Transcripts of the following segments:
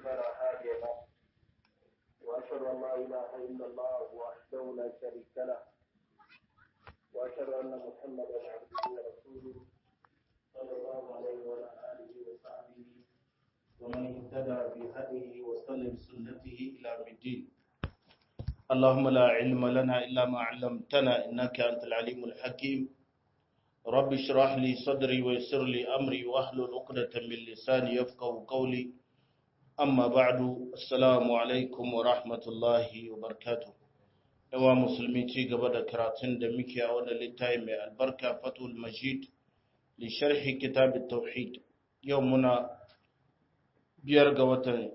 فلا هادي له وأشهد أن لا إله إلا الله وحده لا شريك له وأشهد أن محمدا عبده ورسوله صلى الله عليه وعلى آله وصحبه ومن اهتدى بهديه وسلم سنته إلى يوم الدين اللهم لا علم لنا إلا ما علمتنا إنك أنت العليم الحكيم رب اشرح لي صدري ويسر لي أمري واحلل عقدة من لساني يفقه قولي أما بعد السلام عليكم ورحمة الله وبركاته yawa musulmi ci gaba da karatun da muke a wani littafi mai albarka fatul majid li sharhi kitab tauhid yau muna biyar ga watan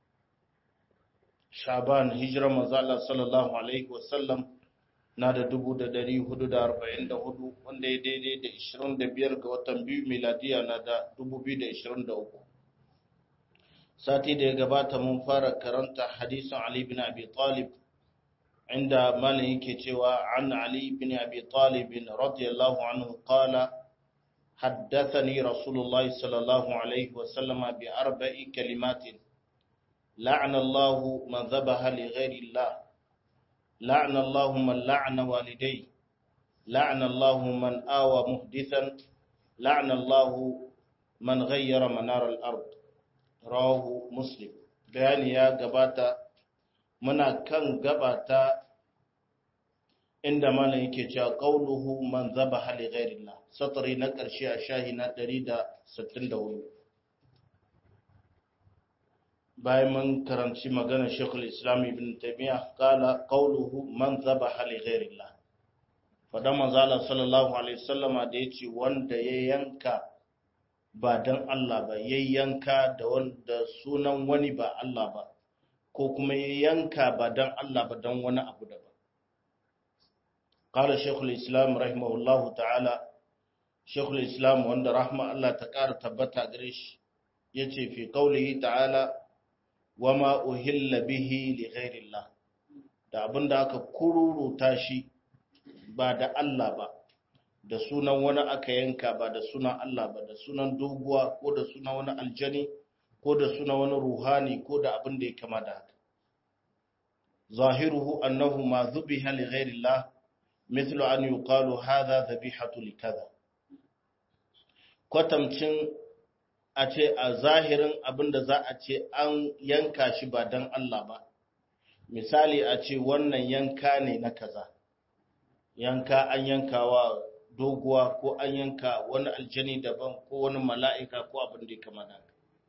shaban hijira manzala sallallahu alaihi wasallam na da dubu da dari hudu da arba'in da hudu wanda ya daidai da ishirin da biyar ga watan biyu miladiya na da dubu biyu da ishirin da uku sati da ya gabata mun fara karanta hadisin ali bin abi talib inda malin yake cewa an ali bin abi talib radiyallahu anhu qala حدثني رسول الله صلى الله عليه وسلم بأربع كلمات لعن الله من ذبح لغير الله لعن الله من لعن والديه لعن الله من آوى محدثا لعن الله من غير منار الأرض رواه مسلم بيان يا gabata muna kan gabata inda malam yake cewa qauluhu man zabaha li ghairillah satri na karshe a shahi na 164 bayan mun karanci maganar Sheikhul Islam Ibn Taymiyyah kala qauluhu man zabaha li ghairillah fadan manzo Allah sallallahu alaihi wasallama da yace wanda ya yanka ba dan Allah ba ya yanka da wanda sunan wani ba Allah ba ko kuma ya yanka ba dan Allah ba dan wani abu da ba قال شيخ الإسلام رحمه الله تعالى شيخ الإسلام وأن رحمة الله تكار تبتا قريش يتي في قوله تعالى وما أهل به لغير الله da abin da aka kururuta shi ba da Allah ba da sunan wani aka yanka ba da sunan Allah ba da sunan doguwa ko da sunan wani aljani ko da sunan wani ruhani ko da abin da ya kama da haka zahiruhu annahu ma zubiha li ghairillah مثل أن يقال هذا ذبيحة لكذا kwatamcin a ce a zahirin abin da za a ce an yanka shi ba don Allah ba misali a ce wannan yanka ne na kaza yanka an yanka wa doguwa ko an yanka wani aljani daban ko wani mala'ika ko abin da ya kama da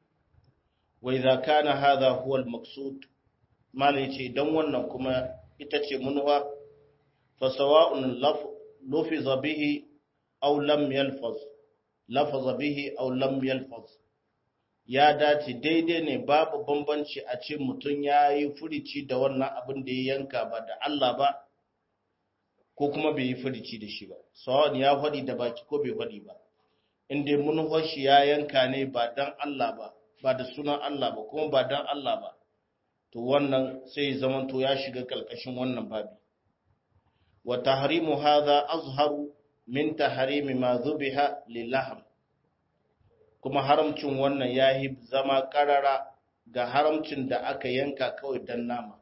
wai za ka na haza huwal maksud malai ce don wannan kuma ita ce munuwa فسواء لفظ به أو لم يلفظ لفظ به أو لم يلفظ ya dace daidai ne babu bambanci a ce mutum ya yi furici da wannan abin da ya yanka ba da Allah ba ko kuma bai yi furici da shi ba sawan ya faɗi da baki ko bai faɗi ba inda mun shi ya yanka ne ba dan Allah ba ba da sunan Allah ba kuma ba dan Allah ba to wannan sai zaman to ya shiga kalkashin wannan babi وتحريم هذا أظهر من تحريم ما ذبح للحم kuma haramcin wannan yayi zama karara ga haramcin da aka yanka kawai dan nama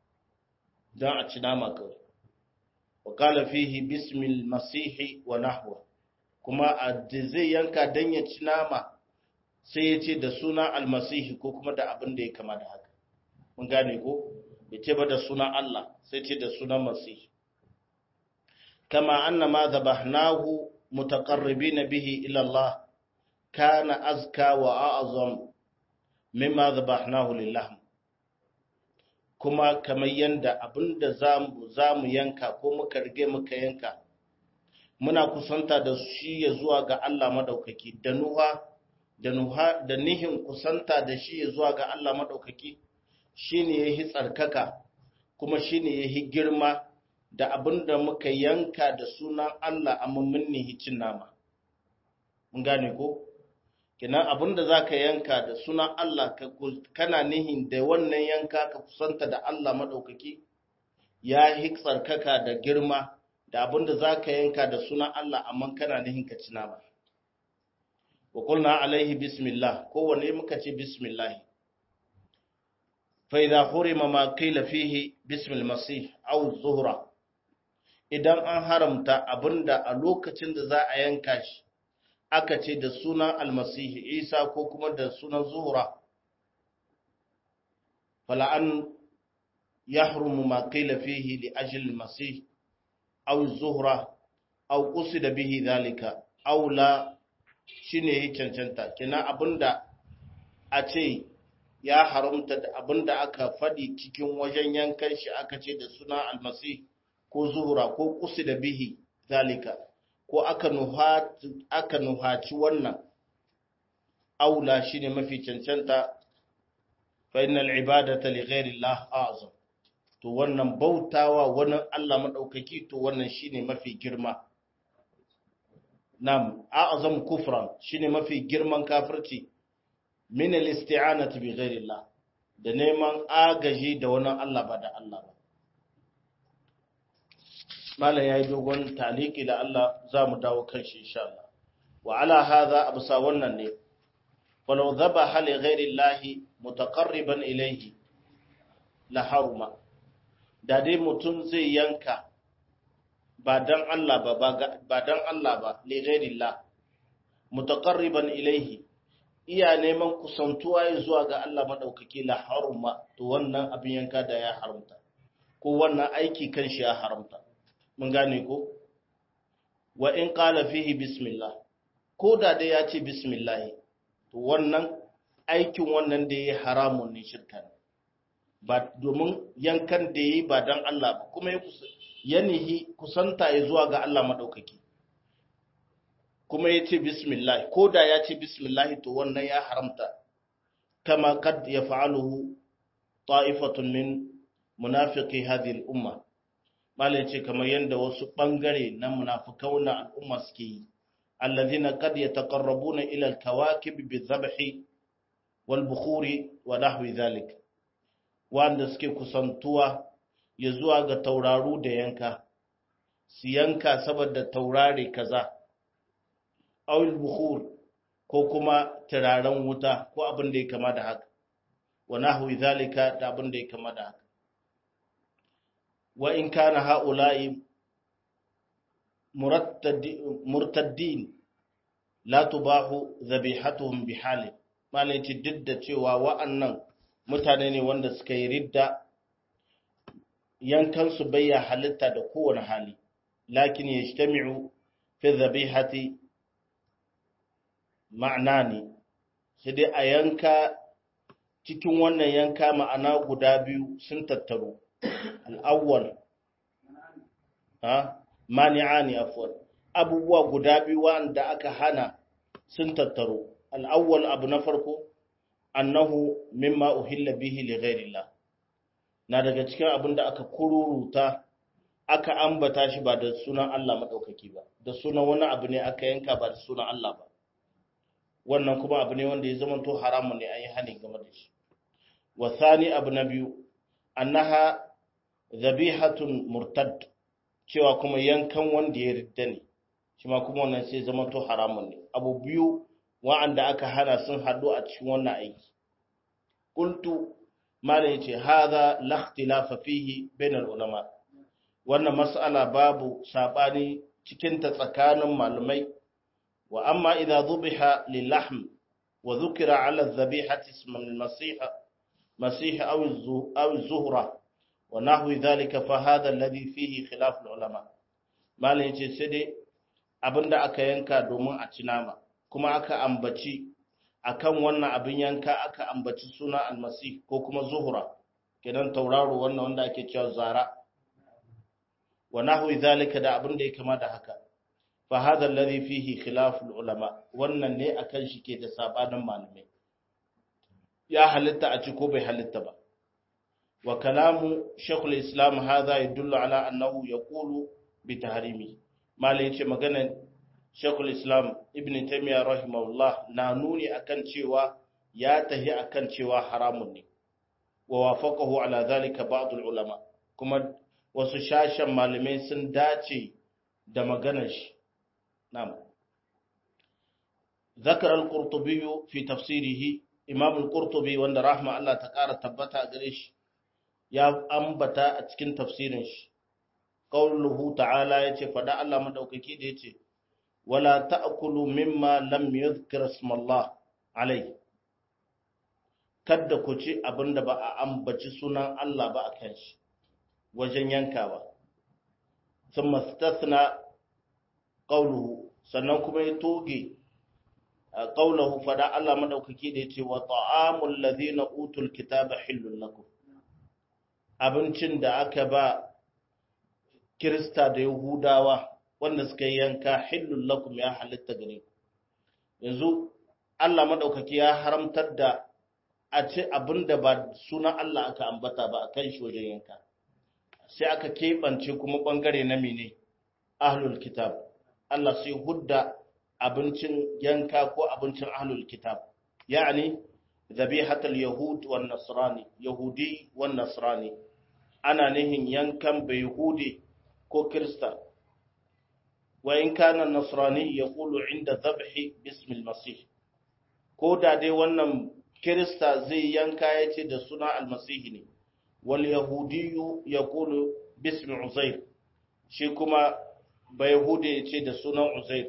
dan a ci nama kawai wa qala fihi bismil masih wa nahwa kuma a zai yanka dan ya ci nama sai ya ce da suna almasihi ko kuma da abin da ya kama da haka mun gane ko ya ce ba da suna Allah sai ce da sunan masihi كما أن ما ذبحناه متقربين به إلى الله كان أزكى وأعظم مما ذبحناه لله kuma kamar yadda abin da za mu yanka ko muka rige muka yanka muna kusanta da shi ya zuwa ga Allah madaukaki da nuha da nuha da nihin kusanta da shi ya zuwa ga Allah madaukaki shine yahi tsarkaka kuma shine yahi girma da abin da muka yanka da sunan Allah a mummin hicin nama. Mun gane ko? Kenan abin da za ka yanka da sunan Allah kana nihin da wannan yanka ka kusanta da Allah maɗaukaki ya yi tsarkaka da girma da abin da za ka yanka da sunan Allah amma kana nihin ka ci nama. Wa kulna alaihi bismillah kowane muka ce bismillah fa idza hurima ma qila fihi bism al-masih aw zuhra idan an haramta abinda a lokacin da za a yanka shi aka ce da sunan almasihi isa ko kuma da sunan zuhra fala an yahrumu ma qila fihi li ajli almasih aw zuhra aw qusida bihi dhalika aw la shine yi cancanta kina abinda a ce ya haramta da abinda aka fadi cikin wajen yankan shi aka ce da sunan almasih ko zuhura ko kusi da bihi zalika ko aka nuhaci wannan aula shine mafi cancanta fa innal ibadata li ghairi Allah a'zam to wannan bautawa wani Allah madaukaki to wannan shine mafi girma nam a'zam kufran shine mafi girman kafirci min al-isti'anati bi ghairi Allah da neman agaji da wani Allah ba da Allah ba malam ya yi dogon taliki da Allah za mu dawo kan shi insha Allah wa ala hadha absa wannan ne walau dhabaha li ghairi llahi mutaqarriban ilayhi la haruma da dai mutum zai yanka ba dan Allah ba ba dan Allah ba li ghairi llah mutaqarriban ilayhi iya neman kusantuwa zuwa ga Allah madaukaki la haruma to wannan abin yanka da ya haramta ko wannan aiki kan shi ya haramta mun gane ko wa in qala fihi bismillah ko da dai ya ce bismillah to wannan aikin wannan da yayi haramun ne shirka ne ba domin yankan da yayi ba dan Allah ba kuma ya nihi kusanta ya zuwa ga Allah madaukaki kuma ya ce bismillah ko da ya ce bismillah to wannan ya haramta kama kad yaf'aluhu ta'ifatun min munafiqi hadhihi al-umma malai ce kamar yadda wasu ɓangare na munafukan na al'umma suke yi allazina kad yataqarrabuna ila al-kawakib bi-dhabhi wal-bukhuri wa nahwi dhalik wanda suke kusantuwa ya zuwa ga tauraru da yanka su yanka saboda taurare kaza aw al-bukhur ko kuma turaren wuta ko abin da ya kama da haka wa nahwi dhalika da abin da ya kama da haka وإن كان هؤلاء مرتد مرتدين لا تباح ذبيحتهم بحال ما لaici duk da cewa wa'annan mutane ne wanda suka yi ridda yankan su bayya halitta da kowane hali lakin yajtami'u fi dhabihati ma'ana ne sai dai a yanka cikin wannan yanka ma'ana guda biyu sun tattaru al'awwal ha mani'ani afwan abubuwa guda biyu wanda aka hana sun tattaro al'awwal abu na farko annahu mimma uhilla bihi li ghairillah na daga cikin abin da aka kururuta aka ambata shi ba da sunan Allah madaukaki ba da sunan wani abu ne aka yanka ba da sunan Allah ba wannan kuma abu ne wanda ya zama to haramun ne an yi hani game da shi wa thani abu na biyu annaha zabihatun murtad cewa kuma yankan wanda ya ridda ne shi ma kuma wannan sai zama to haramun ne abu biyu wa'anda aka hana sun haɗu a cikin wannan aiki qultu malai yace hadha la ikhtilafa fihi bainal ulama wannan mas'ala babu sabani cikin ta tsakanin malamai wa amma idza dhubiha lilahm wa dhukira ala dhabihati ism al-masih masih aw aw zuhra wa nahwi dhalika fa hadha alladhi fihi khilaf al-ulama malai yace sai dai abinda aka yanka domin a ci nama kuma aka ambaci akan wannan abin yanka aka ambaci suna almasih ko kuma zuhura kenan tauraro wannan wanda ake cewa zara wa nahwi zalika da abin da ya kama da haka fa hadha alladhi fihi khilaf ulama wannan ne akan shi ke da sabanin malamai ya halitta a ci ko bai halitta ba wa kalamu shaykhul islam hadha yadullu ala annahu yaqulu bi tahrimi malai yace maganar Shekul Islam Ibn Taymiyyah rahimahullah na nuni akan cewa ya tahi akan cewa haramun ne wa wafaqahu ala zalika ba'd ulama kuma wasu shashan malamai sun dace da maganar shi na'am ذكر القرطبي في تفسيره imam al-qurtubi wanda rahma Allah ta ƙara tabbata gare shi ya ambata a cikin tafsirin shi qauluhu ta'ala yace fada Allah madaukaki da yace wala ta'kulu mimma lam yuzkar ismallah alai kada ku ci abinda ba a ambaci sunan Allah ba akan shi wajen yankawa thumma istathna qawluhu sannan kuma ya toge qawluhu fada Allah madaukaki da yace wa ta'amul ladhina utul kitaba hillun lakum abincin da aka ba Kirista da Yahudawa wanda suka yi yanka hillun lakum ya halitta gare ku yanzu Allah madaukaki ya haramtar da a ce abinda ba sunan Allah aka ambata ba a kan shi wajen yanka sai aka keɓance kuma ɓangare na mene ahlul kitab Allah sai hudda abincin yanka ko abincin ahlul kitab yani zabihatul yahud wan nasrani yahudi wan nasrani ana nihin yankan bai yahudi ko kirista wa in kana nasrani yaqulu inda dhabhi bismi al-masih ko da dai wannan kirista zai yanka yace da suna al-masih ne wal yahudiyu yaqulu bismi uzair shi kuma ba yahudi yace da sunan uzair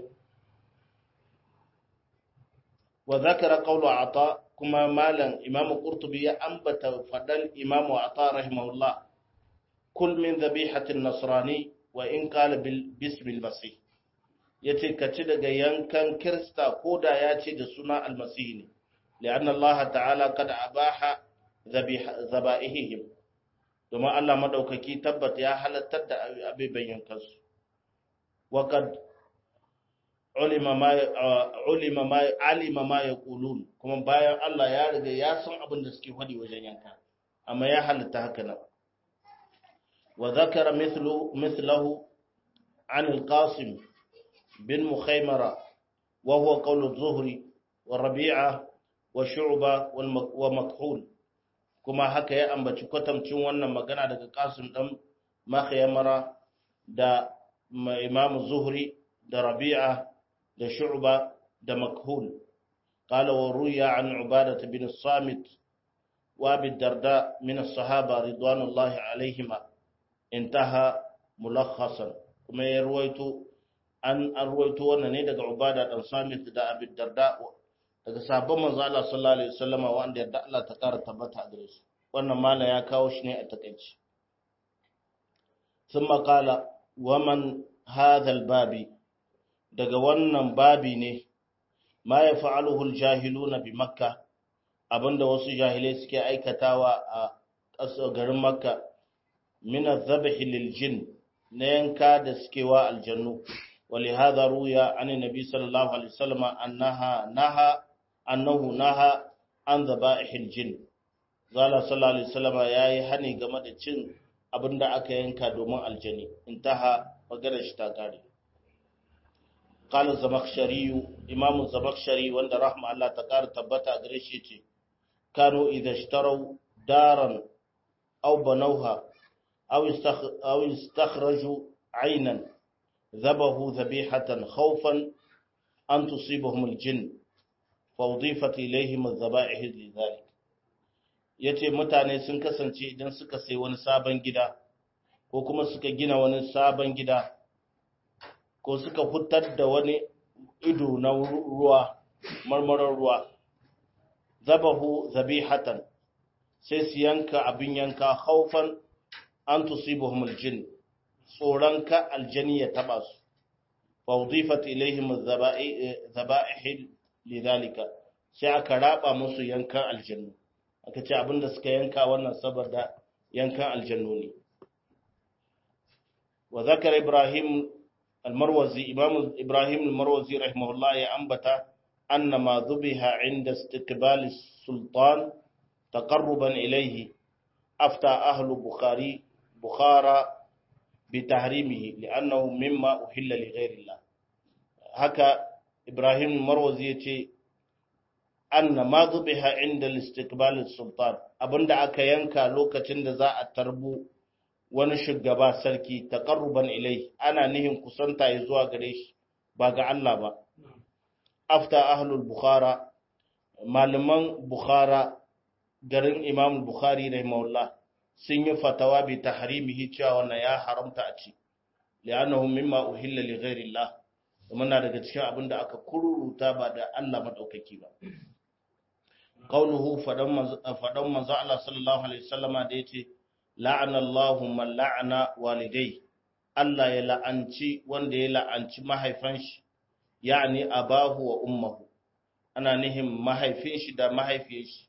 wa zakara qawlu ata kuma malam imam qurtubi ya ambata fadan imam ata rahimahullah kul min dhabihatin nasrani wa in qala bismi al-masih yace ka ci daga yankan kirista ko da ya ce da suna almasihi ne li'an Allah ta'ala kad abaha zaba'ihim domin Allah madaukaki tabbata ya halattar da abiban yankansu wa kad ulima ma ulima ma alima ma yaqulun kuma bayan Allah ya riga ya san abin da suke faɗi wajen yanka amma ya halatta haka nan wa zakara mithlu mithlahu an al-qasim بن مخيمرة وهو قول الظهري والربيعة والشعبة ومكحول كما هكا يا أم بتشكتم تشون مغانا دك قاسم دم مخيمرة دا إمام الظهري دا ربيعة دا شعبة دا مكحول قال وروي عن عبادة بن الصامت وابي الدرداء من الصحابة رضوان الله عليهما انتهى ملخصا كما يرويتو an arwaito wannan ne daga Ubada dan Samit da Abi Darda daga sahabban manzo Allah sallallahu alaihi wasallama wanda yadda Allah ta kara tabbata a gare su wannan mala ya kawo shi ne a takeici thumma qala wa man hadha babi daga wannan babi ne ma yaf'aluhu al-jahiluna bi makka abinda wasu jahilai suke aikatawa a ƙasar garin makka min adh-dhabhi lil-jinn na yanka da suke wa aljannu ولهذا روي عن النبي صلى الله عليه وسلم أنها نهى أنه نهى عن ذبائح الجن قال صلى الله عليه وسلم يا هني game da cin abinda aka yanka domin aljani intaha magana shi ta kare qala zamakhshari imam zamakhshari wanda rahma Allah ta kare tabbata gare shi ce kanu idha ishtaraw daran aw banawha aw aw istakhraju aynan ذبحوا ذبيحة خوفا أن تصيبهم الجن فأضيفت إليهم الذبائح لذلك yace mutane sun kasance idan suka sai wani sabon gida ko kuma suka gina wani sabon gida ko suka hutar da wani ido na ruwa marmarar ruwa zabahu zabihatan sai su yanka abin yanka haufan an tusibuhum aljin tsoron ka aljani ya taba su faudifat ilaihim zaba'ih lidhalika sai aka raba musu yankan aljannu aka ce abinda suka yanka wannan saboda yankan aljannu ne wa zakar ibrahim almarwazi imam ibrahim almarwazi rahimahullah ya ambata anna ma dhubiha inda istiqbal sultan taqarruban ilayhi afta ahlu bukhari bukhara بتحريمه لأنه مما أحل لغير الله هكا إبراهيم المروزي يتي أن ما ذبح عند الاستقبال السلطان أبن دعك ينكا لوكة ذا التربو wani shugaba sarki taqarruban ilai ana nihin kusanta ya zuwa gare shi ba ga Allah ba afta ahlul bukhara malaman bukhara garin imam bukhari rahimahullah sun yi fatawa bi tahrimihi cewa wannan ya haramta a ci li'annahu mimma uhilla li ghairi Allah muna daga cikin abin da aka kururuta ba da Allah madaukaki ba qauluhu fadan fadan manzo Allah sallallahu alaihi wasallama da yace la'ana Allahu man la'ana walidai Allah ya la'anci wanda ya la'anci mahaifan shi yani abahu wa ummuhu ana nihin mahaifin shi da mahaifiyar shi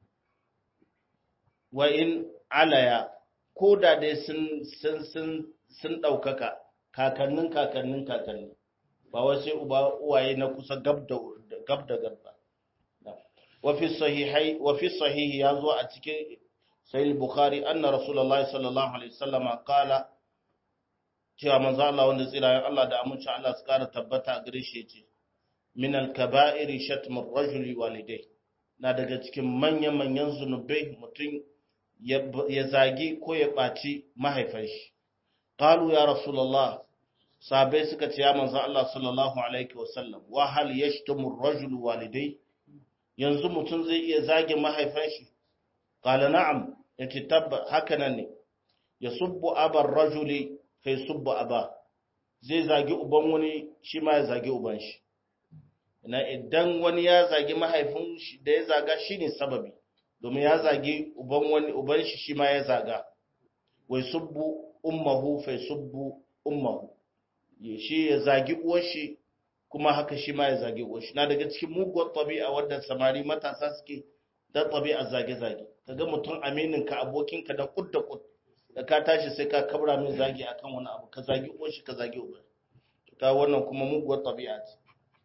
wa in alaya ko da dai sun sun sun sun daukaka kakannin kakannin kakanni ba wai sai uba uwaye na kusa gab da gab da gab ba wa fi sahihai wa fi sahihi yazo a cikin sahih bukhari anna rasulullahi sallallahu alaihi wasallam qala cewa manzo Allah wanda tsirayen Allah da amincin Allah su kara tabbata a gare shi yace min al-kaba'iri shatmu ar-rajuli walidai na daga cikin manyan manyan zunubai mutum ya zagi ko ya ɓaci mahaifan shi qalu ya rasulullah sahabbai suka ce ya manzo Allah sallallahu alaihi wasallam wa hal yashtamu ar-rajulu walidai yanzu mutum zai iya zage mahaifan shi qala na'am yace tabba haka nan ne yasubbu abar rajuli fa yasubbu aba zai zagi uban wani shi ma ya zagi uban shi na idan wani ya zagi mahaifin shi da ya zaga shine sababi domin ya zagi uban wani uban shi shi ma ya zaga wai subbu ummahu fa yasubbu ummahu shi ya zagi uwar shi kuma haka shi ma ya zagi uwar shi na daga cikin muguwar tabi'a wadda samari matasa suke da tabi'a zage-zage kaga mutum aminin ka abokin ka da kud da kud da ka tashi sai ka kabra min zagi akan wani abu ka zagi uwar shi ka zagi uwar ta wannan kuma muguwar tabi'a ce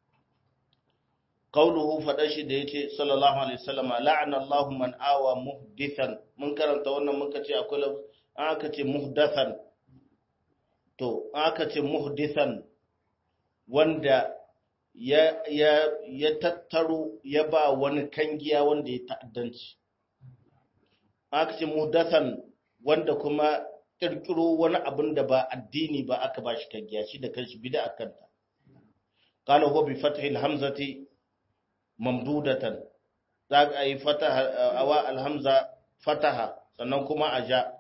qauluhu fada shi da yace sallallahu alaihi wasallam la'ana Allahu man awa muhdithan mun karanta wannan muka ce akwai an aka ce muhdathan to aka ce muhdithan wanda ya, ya, ya tattaro ya ba wani kangiya wanda ya ta'addanci aka ce muhdathan wanda kuma kirkiro wani abin da ba addini ba aka ba shi kangiya shi da kanshi bida akanta qala huwa bi fathi alhamzati mamdudatan za a yi fataha awa alhamza fataha sannan kuma a ja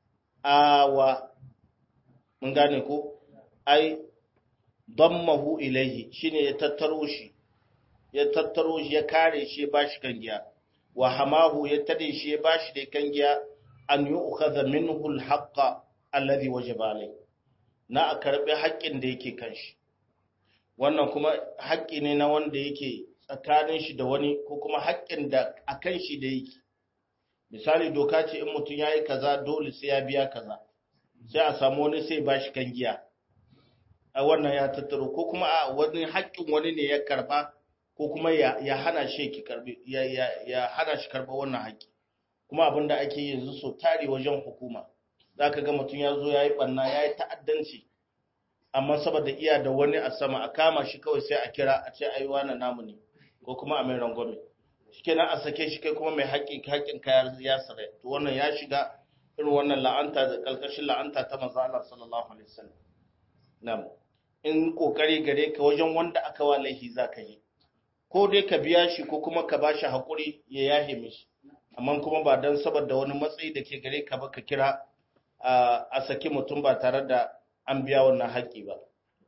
awa mun gane ko ai dammahu ilaihi shine ya tattaro shi ya tattaro shi ya kare shi ya bashi kangiya wa hamahu ya tade shi ya bashi da kangiya an yu'khadha minhu al-haqqa alladhi wajaba alayhi na a karbi haƙƙin da yake kan shi wannan kuma haƙƙi ne na wanda yake tsakanin shi da wani ko kuma haƙƙin da akan shi da yake misali doka ce in mutum yayi kaza dole sai ya biya kaza sai a samu wani sai ba shi kan giya a wannan ya tattaro ko kuma a wani haƙƙin wani ne ya karba ko kuma ya hana shi ki karbi ya hana shi karba wannan haƙƙi kuma abin da ake yanzu so tare wajen hukuma zaka ga mutum ya zo ya yi ɓanna ya yi ta'addanci amma saboda iya da wani a sama a kama shi kawai sai a kira a ce ai wannan namu ne ko kuma a mai rangwame shikenan a sake shi kai kuma mai haƙƙi haƙƙin ka ya sare to wannan ya shiga irin wannan la'anta da kalkashin la'anta ta manzo Allah sallallahu alaihi wasallam na'am in kokari gare ka wajen wanda aka wa laifi zaka yi ko dai ka biya shi ko kuma ka bashi hakuri ya yahe mishi amma kuma ba dan saboda wani matsayi da ke gare ka ba ka kira a saki mutum ba tare da an biya wannan haƙƙi ba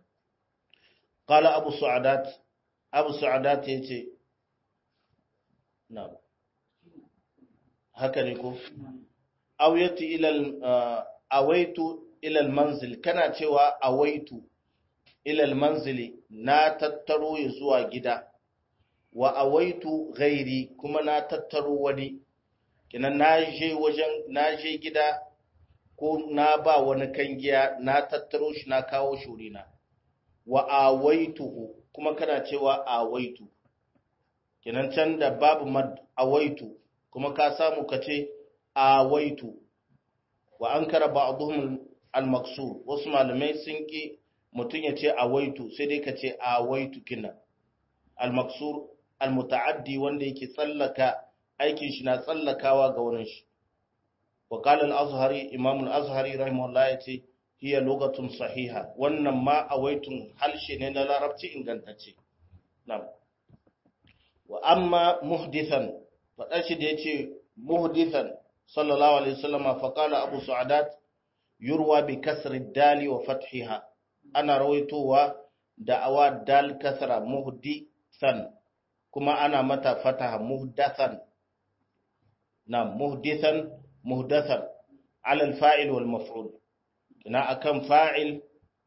qala abu su'adat abu su'adat yace na'am haka ne ko awaitu ilal awaitu ilal manzil kana cewa awaitu ilal manzili na tattaro ya zuwa gida wa awaitu ghairi kuma na tattaro wani kinan na je wajen na je gida ko na ba wani kangiya na tattaro shi na kawo shurina wa awaituhu kuma kana cewa awaitu kinan can da babu mad awaitu kuma ka samu ka ce awaitu wa an kara ba'dhum al-maksur wasu malamai sun ki mutun ya ce awaitu sai dai ka ce awaitu kina al-maksur al-muta'addi wanda yake tsallaka aikin shi na tsallakawa ga wurin shi wa qala al-azhari imam al-azhari rahimahullah yace hiya lugatun sahiha wannan ma awaitun halshe ne na larabci ingantacce na'am wa amma muhdithan faɗar shi da ya ce muhdithan sallallahu alaihi wasallam faƙala abu su'adat yurwa bi kasri dali wa fathiha ana rawaitowa da awa dal kasra muhdithan kuma ana mata fataha muhdathan na muhdithan muhdathan ala al-fa'il wal maf'ul ina akan fa'il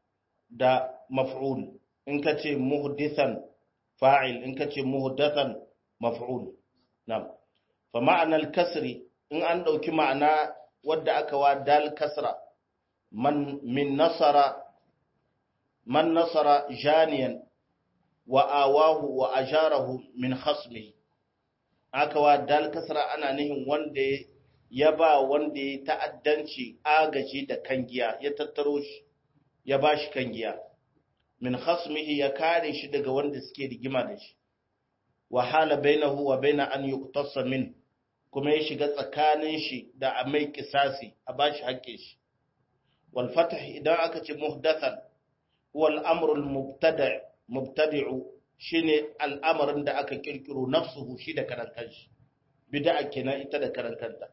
da maf'ul in ka ce muhdithan fa'il in ka ce muhdathan maf'ul na'am fa ma'anar kasri in an ɗauki ma'ana wadda aka wa dal kasra man min nasara man nasara janiyan wa awahu wa ajarahu min khasmihi aka wa dal kasra ana nihin wanda ya ba wanda ya ta'addanci agaji da kangiya ya tattaro shi ya ba shi kangiya min khasmihi ya kare shi daga wanda suke rigima da shi wa hala bainahu wa baina an yuqtasa min kuma ya shiga tsakanin shi da a mai kisasi a bashi haƙƙin shi wal fatah idan aka ce muhdathan huwa al-amru al-mubtada' mubtadi'u shine al'amarin da aka kirkiro nafsuhu shi da karan kanshi bid'a kenan ita da karan kanta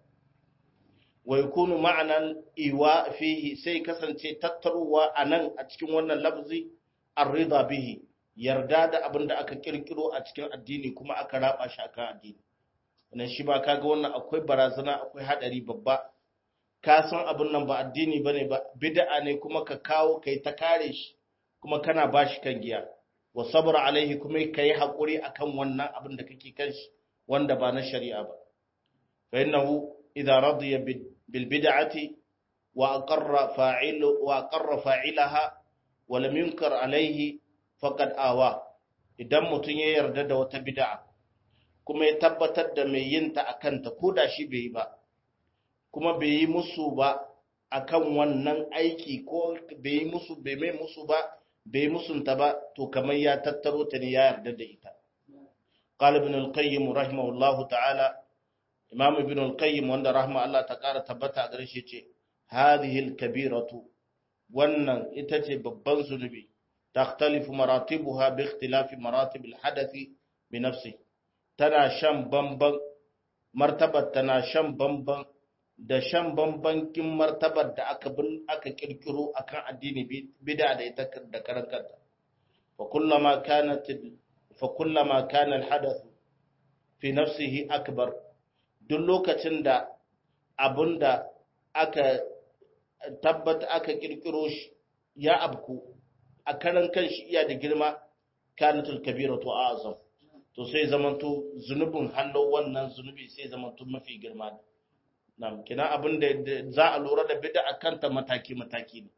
wa yakunu ma'anan iwa fihi sai kasance tattaruwa anan a cikin wannan lafzi ar-ridha bihi yarda da abin da aka kirkiro a cikin addini kuma aka raba shi akan addini wannan shi ba kaga wannan akwai barazana akwai hadari babba ka san abin nan ba addini bane ba bid'a ne kuma ka kawo kai ta kare shi kuma kana bashi kan giya wa sabr alaihi kuma kai hakuri akan wannan abin da kake kan shi wanda ba na shari'a ba fa innahu idza radiya bil bid'ati wa aqarra fa'ilu wa aqarra fa'ilaha wa lam yunkar alaihi faqad awa idan mutun ya yarda da wata bid'a kuma ya tabbatar da mai yin ta akan ta koda shi bai yi ba kuma bai yi musu ba akan wannan aiki ko bai yi musu bai mai musu ba bai musunta ba to kamar ya tattaro ta ne ya yarda da ita qala ibn al-qayyim rahimahullah ta'ala imam ibn al-qayyim wanda rahma Allah ta kara tabbata a gare shi ce hadhihi al-kabiratu wannan ita ce babban zunubi takhtalifu maratibuha bi ikhtilafi maratib al-hadathi bi nafsi tana shan bamban martabar tana shan bamban da shan bambankin martabar da aka bin aka kirkiro akan addini bid'a da ita da karan kanta fa kullama kanat fa kullama kana alhadath fi nafsihi akbar duk lokacin da abunda aka tabbata aka kirkiro shi ya abku a karan kanshi iya da girma kanatul kabiratu azam to sai zamanto zunubin hallo wannan zunubi sai zamanto mafi girma Nam, kina abin da za a lura da bid'a kanta mataki-mataki ne.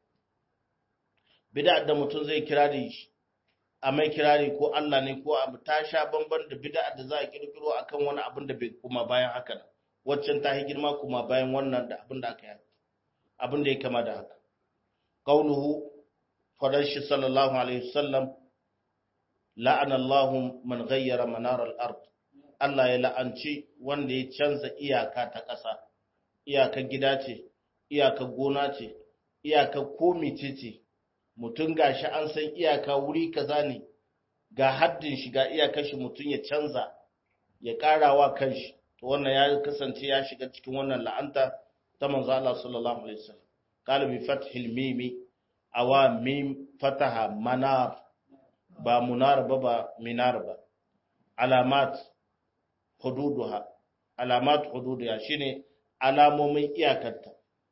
Bid'a da mutum zai kirari shi, a mai kirari ko Allah ne ko abu ta sha bamban da bid'a da za a kirkiro akan wani abin da bai kuma bayan haka nan. Waccan ta yi girma kuma bayan wannan da abin da aka yi. Abin da ya kama da haka. Qauluhu fadar shi sallallahu alaihi wasallam la'ana Allahu man ghayyara manar al-ard. Allah ya la'anci wanda ya canza iyaka ta ƙasa. iyakar gida ce, iyakar gona ce, iyakar komice ce, mutum ga shi an san iyaka wuri kaza ne, ga haddin shi ga iyakar shi mutum ya canza, ya ƙarawa kanshi, to wannan ya kasance ya shiga cikin wannan la'anta ta manzo Allah sallallahu alaihi wasallam. Qala bi fathil mimi awa mim fataha manar ba munar ba ba minar ba alamat hududuha alamat hududuha shine alamomin iyakarta.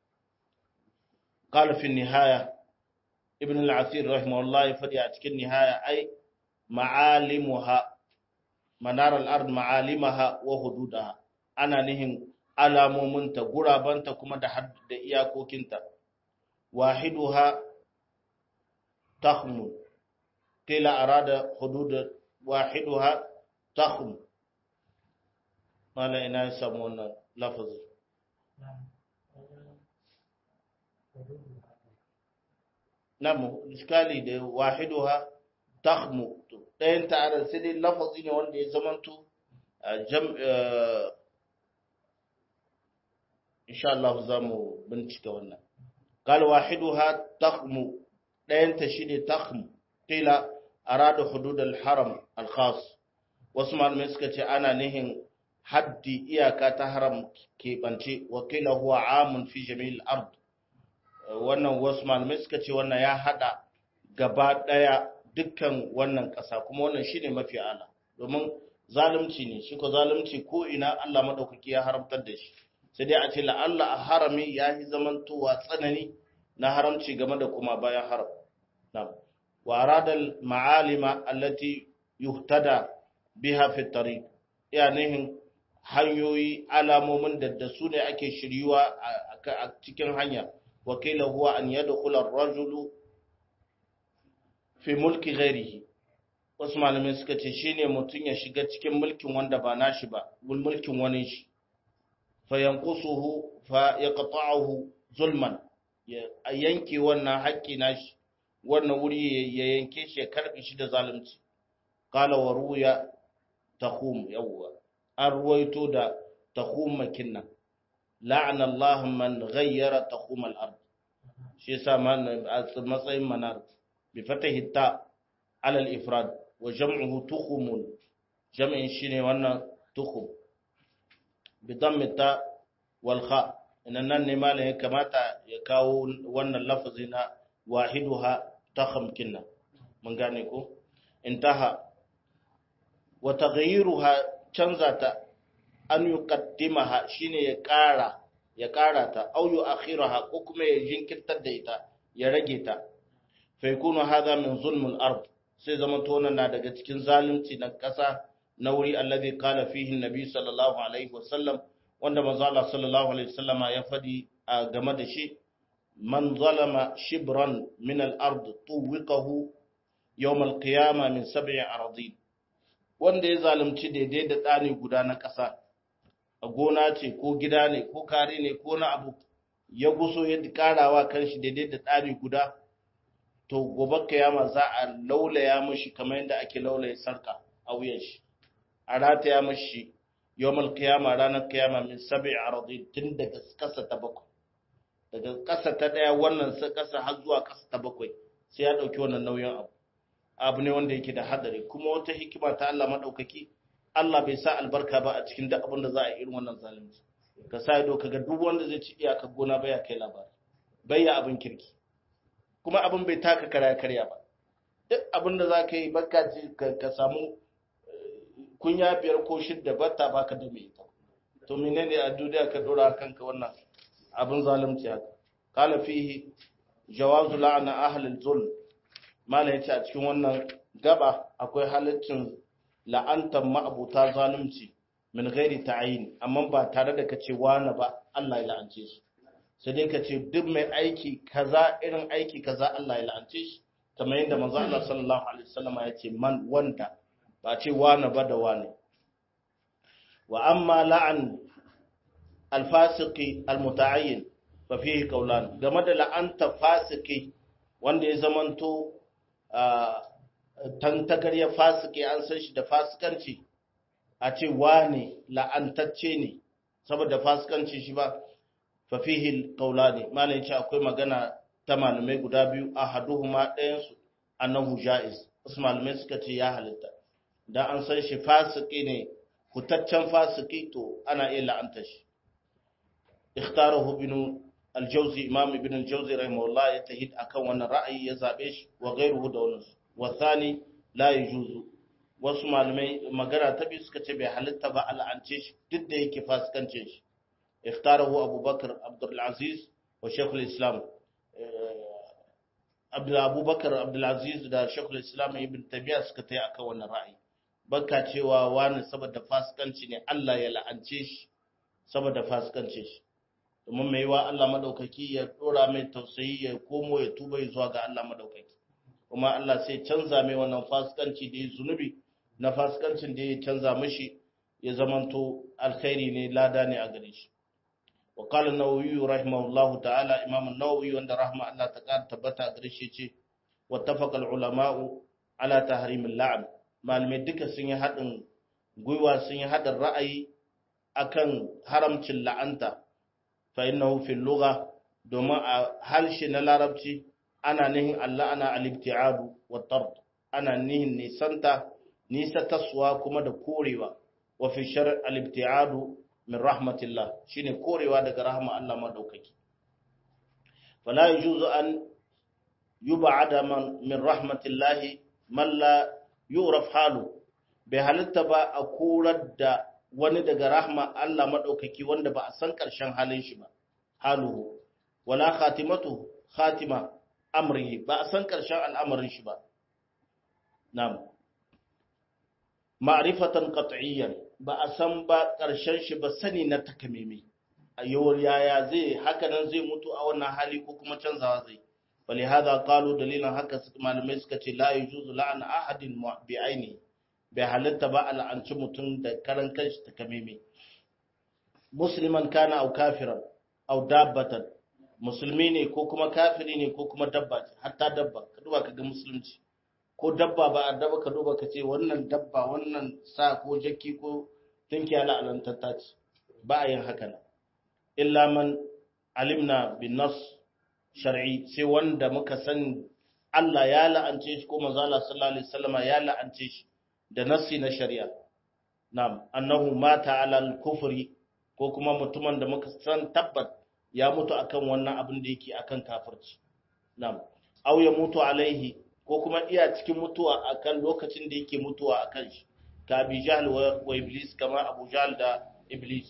Qala fi nihaya Ibn al-Asir rahimahullah ya fadi a cikin nihaya ai ma'alimuha manar al-ard ma'alimaha wa hududaha ana nihin alamominta gurabanta kuma da da iyakokinta wahiduha takhmu kila arada hudud wahiduha takhmu mala ina samu wannan lafazin namu iskali da wahiduha takhmu ɗayan ta'ala sai dai lafazi ne wanda ya zamanto jam insha Allah za mu bincika wannan qal wahiduha takhmu ɗayan ta shine takhmu qila arada hudud al-haram al-khas wasu malamai suka ce ana nihin haddi iyaka ta haram keɓance wakila huwa amun fi jami'il ard wannan wasu malamai suka ce wannan ya hada gaba daya dukkan wannan ƙasa kuma wannan shine mafi ala domin zalunci ne shi ko zalunci ko ina Allah madaukaki ya haramtar da shi sai dai a ce la'alla a harami ya yi zamantowa tsanani na haramci game da kuma bayan haram na'am wa aradal ma'alima allati yuhtada biha fi tariq nihin hanyoyi alamomin da da su ne ake shiryuwa a cikin hanya wakila huwa an yadkhula ar-rajulu fi mulki ghairihi wasu malamai suka ce shine mutum ya shiga cikin mulkin wanda ba nashi ba mulkin wani shi fa yanqusuhu fa yaqta'uhu zulman ya yanke wannan haƙƙi nashi wannan wuri ya yanke shi ya karbe shi da zalunci qala wa ruya takhum yawwa an ruwaito da takhum makinna la'ana Allah man ghayyara takhum al-ard shi yasa matsayin manar bi fatahi ta ala al-ifrad wa jam'uhu tukhumun jam'in shine wannan tukhum bi dammi ta wal kha inan nan ne malam ya kamata ya kawo wannan lafazi na wahiduha takham kinna mun gane ko intaha wa taghyiruha canza ta an yuqaddimaha shine ya ƙara ya ƙara ta au yu'akhiraha ko kuma ya jinkirtar da ita ya rage ta fa yakunu hadha min zulmul ard sai zaman to na daga cikin zalunci na ƙasa na wuri alladhi qala fihi nabi sallallahu alaihi wasallam wanda manzo Allah sallallahu alaihi wasallama ya fadi a game da shi man zalama shibran min al-ard tuwiqahu yawm al-qiyamah min sab'i aradin wanda ya zalunci daidai da tsani guda na ƙasa a gona ce ko gida ne ko kare ne ko na abu ya guso ya karawa kanshi daidai da tsari guda to gobe kiyama za a laulaya mashi kamar yadda ake laulaya sarka a wuyan shi a rataya mashi yawmal kiyama ranar kiyama min sab'i aradi tun daga kasa ta bakwai daga kasa ta daya wannan sai kasa har zuwa kasa ta bakwai sai ya dauki wannan nauyin abu abu ne wanda yake da hadari kuma wata hikima ta Allah madaukaki Allah bai sa albarka ba a cikin duk abin da za a yi irin wannan zalunci ka sa ido kaga duk wanda zai ci iyaka gona baya kai labari bai ya abin kirki kuma abin bai taka kara karya ba duk abin da za ka yi baka ji ka samu kunya biyar ko shidda batta baka da mai ita to menene a duniya ka dora kanka wannan abin zalunci haka qala fihi jawazu la'na ahli al-zulm malai yace a cikin wannan gaba akwai halaccin la'antar ma'abuta zalunci min gairi ta'ayin amma ba tare da kace wani ba Allah ya la'ance shi sai dai kace duk mai aiki kaza irin aiki kaza Allah ya la'ance shi kamar yadda manzo Allah sallallahu alaihi wasallam ya ce man wanda ba ce wani ba da wani wa amma la'an al-fasiqi al-muta'ayyin fa fihi qawlan game da la'anta fasiki wanda ya zamanto tantagar ya fasike an san shi da fasikanci a ce wane la'antacce ne saboda fasikanci shi ba fa fihi qawlani malai ce akwai magana ta malamai guda biyu ahaduhuma ɗayan su annahu jaiz wasu malamai suka ce ya halitta dan an san shi fasiki ne hutaccen fasiki to ana iya la'anta shi ikhtarahu ibn al-jawzi imam ibn al-jawzi rahimahullah ya tahid akan wannan ra'ayi ya zabe shi wa ghayruhu da wannan wasani la yajuzu wasu malamai magana ta biyu suka ce bai halitta ba al'ance shi duk da yake fasikance shi ikhtarahu abubakar abdul aziz wa shaykhul islam abdul abubakar abdul aziz da shaykhul islam ibn tabiya suka tayi akan wannan ra'ayi baka cewa wani saboda fasikanci ne Allah ya la'ance shi saboda fasikance shi domin mai wa Allah madaukaki ya dora mai tausayi ya komo ya tuba zuwa ga Allah madaukaki kuma Allah sai canza mai wannan fasikanci da ya zunubi na fasikancin da ya canza mashi ya zamanto alkhairi ne lada ne a gare shi wa qala an-nawawi rahimahullahu ta'ala imam an-nawawi wanda rahma Allah ta kara tabbata a gare shi ce wattafaqa al-ulama'u ala tahrim al-la'n malamai duka sun yi hadin gwiwa sun yi hadin ra'ayi akan haramcin la'anta fa innahu fil lugha domin a harshe na larabci ana nihin Allah ana al-ibti'adu wa tard ana nihin nisanta nisa taswa kuma da korewa wa fi shar al-ibtiadu min rahmatillah shine korewa daga rahma Allah madaukaki fala yujuzu an yub'ada man min rahmatillahi man la yuraf halu bai halitta ba a korar da wani daga rahma Allah madaukaki wanda ba a san karshen halin shi ba haluhu wala khatimatu khatima amrihi ba a san karshen al'amarin shi ba na'am ma'rifatan qat'iyyan ba a san ba karshen shi ba sani na takameme a yawar yaya zai haka nan zai mutu a wannan hali ko kuma canzawa zai bali hada qalu dalilan haka malamai suka ce la yujuzu la'an ahadin bi aini bai halitta ba al'anci mutum da karan kanshi takameme musliman kana au kafiran au dabbatan musulmi ne ko kuma kafiri ne ko kuma dabba ce hatta dabba ka duba ka ga musulunci ko dabba ba a dabba ka duba ka ce wannan dabba wannan sa ko jakki ko tunki ala alantatta ce ba a yin haka na illa man alimna bin nas shar'i sai wanda muka san Allah ya la'ance shi ko manzo Allah sallallahu alaihi wasallama ya la'ance shi da nassi na shari'a na'am annahu mata ala al-kufri ko kuma mutumin da muka san tabbat ya mutu akan wannan abin da yake akan kafirci na'am aw ya mutu alaihi ko kuma iya cikin mutuwa akan lokacin da yake mutuwa akan shi ka abi jahl wa iblis kama abu jahl da iblis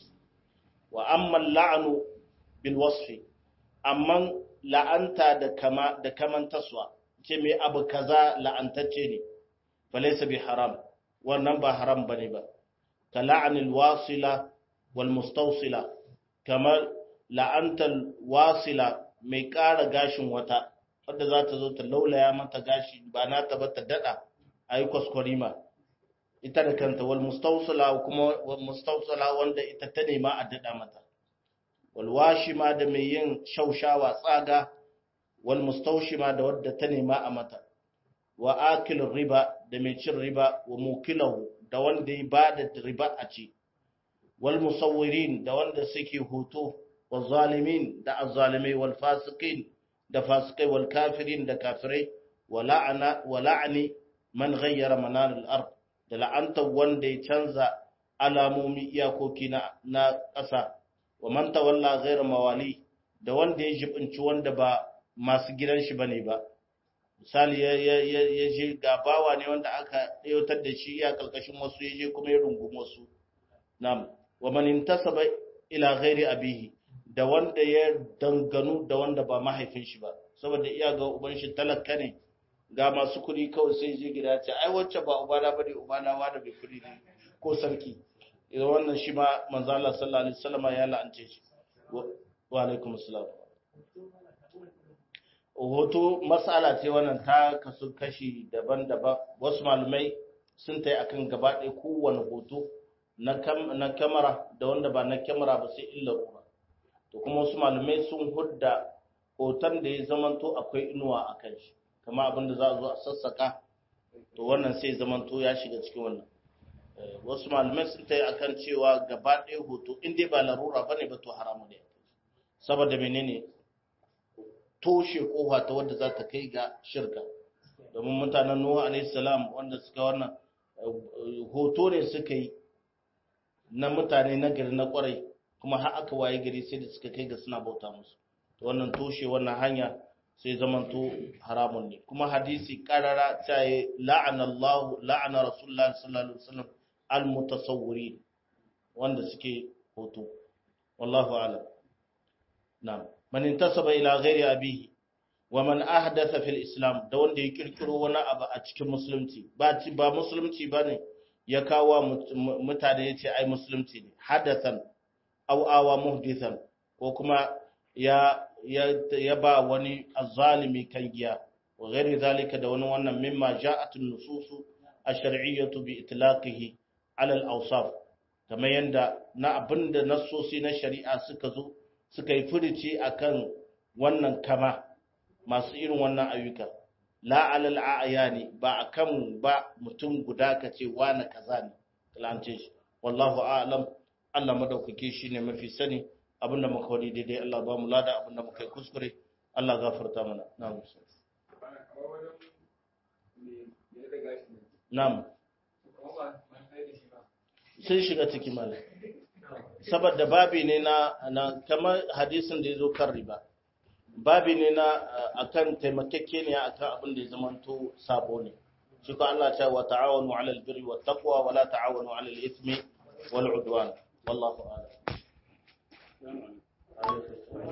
wa amma la'anu bil wasfi amma la'anta da kama da kaman taswa ce me abu kaza la'antacce ne falaysa bi haram wannan ba haram bane ba ka la'anil wasila wal mustawsila kamar la'antar wasila mai ƙara gashin wata wadda za ta zo ta laulaya mata gashi ba na ta ba ta daɗa a yi kwaskwarima ita da kanta wal mustausala kuma wal mustausala wanda ita ta nema a daɗa mata wal washima da mai yin shaushawa tsaga wal mustaushima da wadda ta nema a mata wa akil riba da mai cin riba wa mukilahu da wanda ya ba da riba a ci wal musawwirin da wanda suke hoto والظالمين da azzalimai wal fasiqin da fasikai wal kafirin da kafirai wala'ana wala'ani man ghayyara manar al-ard da la'anta wanda ya canza alamomi iyakoki na na ƙasa wa man tawalla ghayra mawali da wanda ya jibinci wanda ba masu gidan shi bane ba misali ya ya je gabawa ne wanda aka ɗayotar da shi ya kalkashin wasu ya je kuma ya rungumi wasu na'am wa man intasaba ila ghairi abihi da wanda ya danganu da wanda ba mahaifin shi ba saboda iya ga uban shi talaka ne ga masu kuɗi kawai sai je gida ce ai wacce ba ubana ba ne ubana wa da bai kuɗi ne ko sarki idan wannan shi ma manzo Allah sallallahu alaihi wasallam ya la'ance shi wa alaikum assalam hoto mas'ala ce wannan ta kasu kashi daban-daban wasu malumai sun tai akan gaba ɗaya kowane hoto na kamera da wanda ba na kamera ba sai illa ruwa to kuma wasu malamai sun hudda hoton da ya zamanto akwai inuwa a kan shi kama abin da za a zo a sassaka to wannan sai zamanto ya shiga cikin wannan wasu malamai sun ta yi akan cewa gaba ɗaya hoto in dai ba larura ba ne ba to haramu ne saboda menene toshe kofa ta wadda za ta kai ga shirka domin mutanen nuhu alaihi salam wanda suka wannan hoto ne suka yi na mutane na gari na kwarai kuma har aka waye gari sai da suka kai ga suna bauta musu to wannan toshe wannan hanya sai zamanto haramun ne kuma hadisi karara ta yi la'ana Allah la'ana Rasulullah sallallahu alaihi wasallam al-mutasawwirin wanda suke hoto wallahu a'lam na'am man intasaba ila ghairi abihi wa man ahdatha fil islam da wanda ya kirkiro wani abu a cikin musulunci ba ba musulunci bane ya kawo mutane yace ai musulunci ne hadathan aw awa muhdithan ko kuma ya ya ba wani azzalimi kan giya wa ghairi zalika da wani wannan mimma ja'at an-nusus ash-shar'iyyah bi itlaqihi ala al-awsaf kamar yanda na abinda nassosi na shari'a suka zo suka yi furuci akan wannan kama masu irin wannan ayyuka la ala al-a'yani ba akan ba mutum guda kace wani kaza ne kalance shi wallahu a'lam Allah madaukake shi ne mafi sani abinda muka wadi daidai Allah ba mu lada abinda muka yi kuskure Allah gafarta mana na'am na'am sun shiga ciki mala saboda babi ne na, na kamar hadisin da ya zo kan riba babi ne na akan taimakekeniya akan abin da ya zamanto sabo ne shi ko Allah ta wa ta'awanu 'alal birri wat taqwa wa la ta'awanu 'alal ithmi wal 'udwan wallahu a'lam